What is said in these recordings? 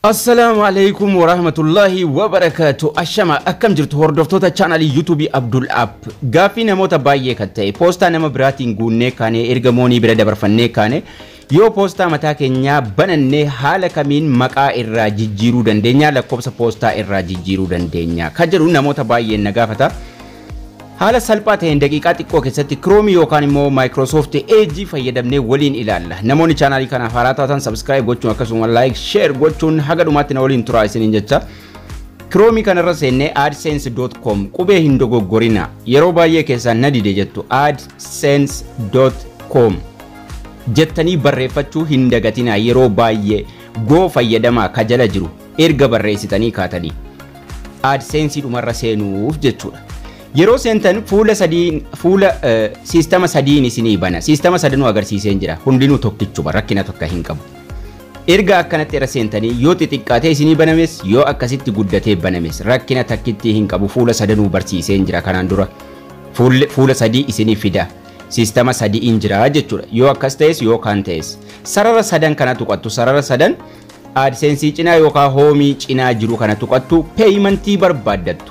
Assalaamu alaikum warahmatullahi wabarakaatu ashama akkam jirtu hordoftoota chaanalii yuutuubii Abdul App gaaffii namoota baay'ee kan ta'e poostaa nama biraatiin guunnee kaane erga moonii bira dabarfannee kaane yoo poostaa mataa keenyaa banannee haala kamiin maqaa irraa jijjiiruu dandeenya lakkoofsa poostaa irraa jijjiiruu dandeenya kan jedhu namoota baay'een na gaafata. Haala salphaa ta'een daqiiqaa xiqqoo keessatti Chrome yookaan immoo Microsoft Edge fayyadamnee waliin ilaalla. Namoonni chaanaalii kanaaf haaraa taatan subscribe gochuun akkasuma like share gochuun haga dhumaatti na waliin turaa isiniin jecha. Chrome kanarra seennee adsense.com qubee hin dogoggorina yeroo baay'ee keessaan na dide jettu adsense.com jettanii barreeffachuu hin dagatinaa yeroo baay'ee goo fayyadamaa ka jala jiru erga barreessitanii kaatanii adsense dhumarra seenuuf jechuudha. yeroo seentan fuula sadii fuula siistama sadiin isinii bana siistama sadanuu agarsiiseen jira hundinuu tokkichuma rakkina tokko hin qabu erga akkanatti irra seentanii yoo xixiqqaatee isinii banames yoo akkasitti guddatee banames rakkina takkitti hin qabu fuula sadanuu barsiiseen jira kanaan dura fuula sadii isinii fida siistama sadiin jira jechuudha yoo akkas ta'es yoo kaan ta'es sarara sadan kana tuqattu sarara sadan aadseensii cinaa yookaan hoomii cinaa jiru kana tuqattu peeyimantii barbaaddattu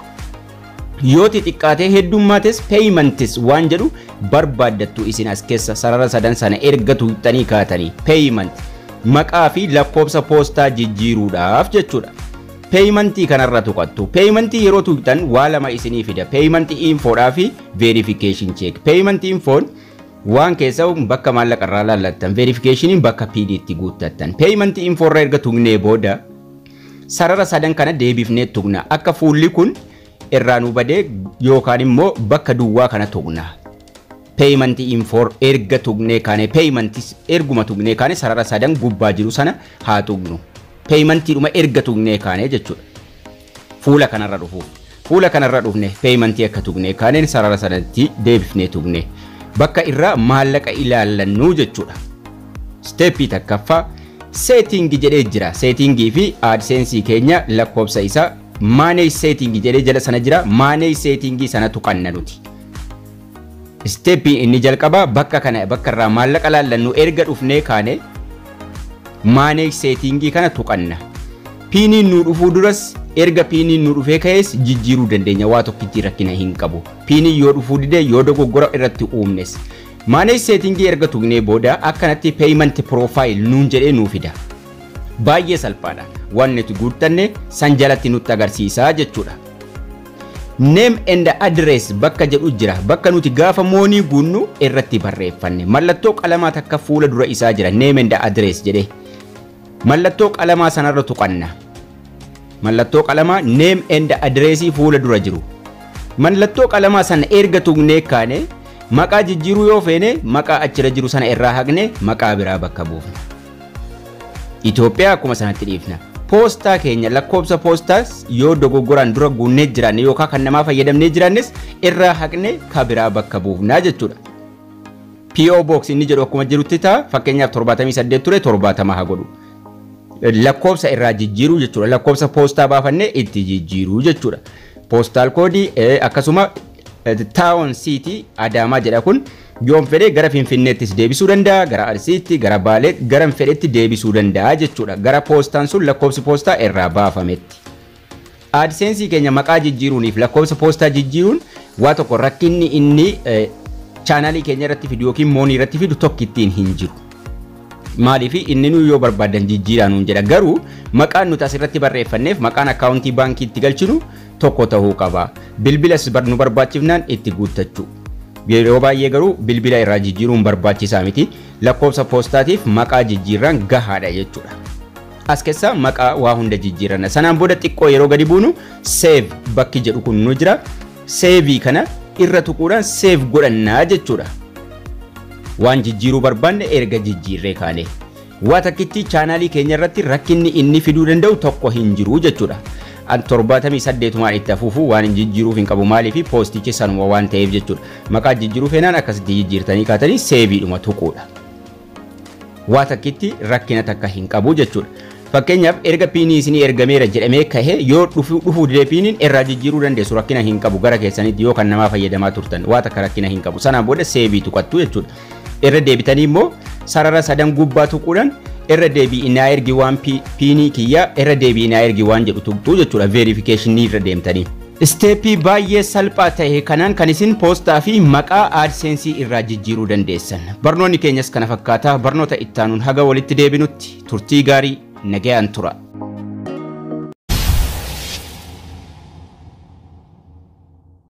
yoo xixiqqaatee heddummaates peeyimantis waan jedhu barbaaddattu isin as keessa sarara sadan sana erga tuqxanii kaatanii peeyimant maqaa fi lakkoofsa poostaa jijjiiruudhaaf jechuudha. Peeyimantii kanarra tuqattu. Peeyimantii yeroo tuqxan waa lama isinii fida. Peeyimantii infoodhaa fi veerifikeeshin cheek. Peeyimantii infoon waan keessa bakka maallaqarraa laallattan. Veerifikeeshiniin bakka piidiitti guuttattan. Peeyimantii infoorra erga tuqnee booda sarara sadan kana deebifnee tuqna. Akka fuulli kun irraa nu badee yookaan immoo bakka duwwaa kana tuqna. Peeyimantii infoor erga tuqnee kaane peeyimantii erguma tuqnee kaane sarara sadan gubbaa jiru sana haa tuqnu. Peeyimantiidhuma erga tuqnee kaane jechuudha. Fuula kanarra dhufuuf. Fuula kanarra dhufne peeyimantii akka tuqnee kaaneen sarara sanatti deebifnee tuqne. Bakka irraa maallaqa ilaallannu jechuudha. Steeppii takkaffaa seetingii jedhee jira. Seetingii fi aadseensii keenya lakkoofsa isaa maaneej seetingii jedhee jala sana jira maaneej seetingii sana tuqanna nuti. Isteeppiin inni jalqabaa bakka kana bakka irraa maallaqa laallannu erga dhufnee kaane maaneej seetingii kana tuqanna. Piiniin nu dhufuu duras erga piiniin nu dhufee ka'es jijjiiruu dandeenya waa tokkitti rakkina hin qabu. Piiniin yoo dhufuu didee yoo dogoggora irratti uumnes. Maaneej seetingii erga tuqnee booda akkanatti peeyimanti piroofaayil nuun jedhee nuu fida. Baay'ee salphaadha. waan nuti guuttanne san jalatti nutti agarsiisaa jechuudha. Name and address bakka jedhu jira. Bakka nuti gaafa moonii guunnu irratti barreeffanne. Mallattoo qalamaa takka fuula dura isaa jira. Name and address jedhee. Mallattoo qalamaa sanarra tuqanna. Mallattoo qalamaa name and address fuula dura jiru. Mallattoo qalamaa sana erga tuqnee kaane maqaa jijjiiruu yoo feene maqaa achira jiru sana irraa haqne maqaa biraa bakka buufna. Itoophiyaa akkuma sanatti dhiifna. poostaa keenya lakkoofsa poostaas yoo dogoggoraan dura guunnee jiraanne yookaan kan namaa fayyadamnee jiraannes irraa haqne ka biraa bakka buufnaa jechuudha. PO Box inni jedhu akkuma jirutti ta'a fakkeenyaaf 78 ture 70 haa godhu. Lakkoofsa irraa jijjiiruu jechuudha. Lakkoofsa poostaa baafannee itti jijjiiruu jechuudha. Poostaal koodii akkasuma taawon siitii adaamaa jedha kun yoon fedhe gara finfinneettis deebisuu danda'a gara arsiitti gara baalee gara fedhetti deebisuu danda'a jechuudha gara poostaan sun lakkoofsi poostaa irraa baafametti. Aadseensii keenya maqaa jijjiiruuniif lakkoofsa poostaa jijjiiruun waa tokko rakkinni inni chaanaalii keenya irratti fidu yookiin moonii irratti fidu tokkittiin hin jiru. Maaliif inni nu yoo barbaadan jijjiiraa nuun jedha garuu maqaan nuti asirratti barreeffanneef maqaan akkaawuntii baankii itti galchinu tokko ta'uu qaba. Bilbilas nu barbaachifnaan itti guuttachuu. Yeroo baay'ee garuu bilbila irraa jijjiiruun barbaachisaa miti. Lakkoofsa poostaatiif maqaa jijjiirraan gahaadha jechuudha. As keessa maqaa waa hunda jijjiiranna. Sanaan booda xiqqoo yeroo gadi buunu seef bakki jedhu kun nu jira. Seevii kana irra tuquudhaan seef godhannaa jechuudha. Waan jijjiiruu barbaanne erga jijjiirree kaane. Waa takkitti chaanaalii keenya irratti rakkinni inni fiduu danda'u tokko hin jiru jechuudha. torbaatamii saddeetumaan itti afuufuu waan hin jijjiiruuf hin qabu maaliif poostichi sanuma waan ta'eef jechuudha. Maqaa jijjiiruu feenaan akkasitti jijjiirtanii kaatanii seeviidhuma tuquudha. Waa takkitti rakkina takka hin qabu jechuudha. Fakkeenyaaf erga piinii isinii ergameera jedhamee kahe yoo dhufuu didee piiniin irraa jijjiiruu dandeessu rakkina hin qabu gara keessanitti yoo kan namaa fayyadamaa turtan waa takka rakkina hin qabu sanaan booda seevii tuqattu jechuudha. Irra deebitanii immoo sarara sadan gubbaa tuquudhaan irra deebi'inaa ergi waan piinii kiyya irra deebi'inaa ergi waan jedhu tuqxuu jechuudha veerifikeeshinii irra deemtanii. Isteeppii baay'ee salphaa ta'e kanaan kan isin poostaa fi maqaa aadseensii irraa jijjiiruu dandeessan. Barnoonni keenyas kana fakkaata barnoota ittaanuun haga walitti deebinutti turtii gaarii nagayaan tura.